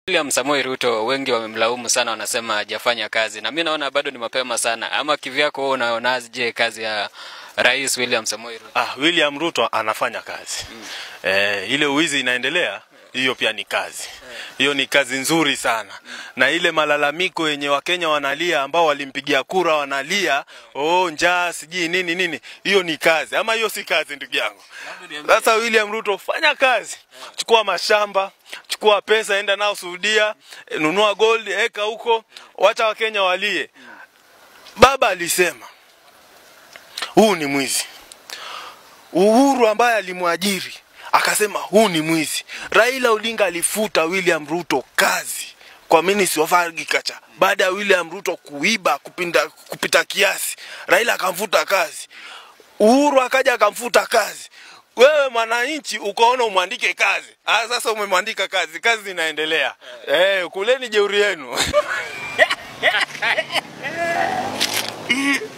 William Samoei Ruto wengi wamemlaumu sana, wanasema hajafanya kazi, na mi naona bado ni mapema sana. Ama kivyako wewe unaonaje kazi ya Rais William Samoei Ruto? Ah, William Ruto anafanya kazi mm. Eh, ile uwizi inaendelea hiyo pia ni kazi hiyo ni kazi nzuri sana na ile malalamiko yenye wakenya wanalia ambao walimpigia kura wanalia oh njaa sijui nini nini hiyo ni kazi ama hiyo si kazi ndugu yangu sasa William Ruto fanya kazi chukua mashamba chukua pesa enda nao Saudia eh, nunua gold eka huko wacha wakenya walie baba alisema huu ni mwizi Uhuru ambaye alimwajiri akasema huu ni mwizi. Raila Odinga alifuta William Ruto kazi kwa Ministry of Agriculture baada ya William Ruto kuiba kupinda, kupita kiasi. Raila akamfuta kazi, Uhuru akaja akamfuta kazi. Wewe mwananchi ukaona umwandike kazi. Ah, sasa umemwandika kazi, kazi inaendelea. Eh, kuleni jeuri yenu.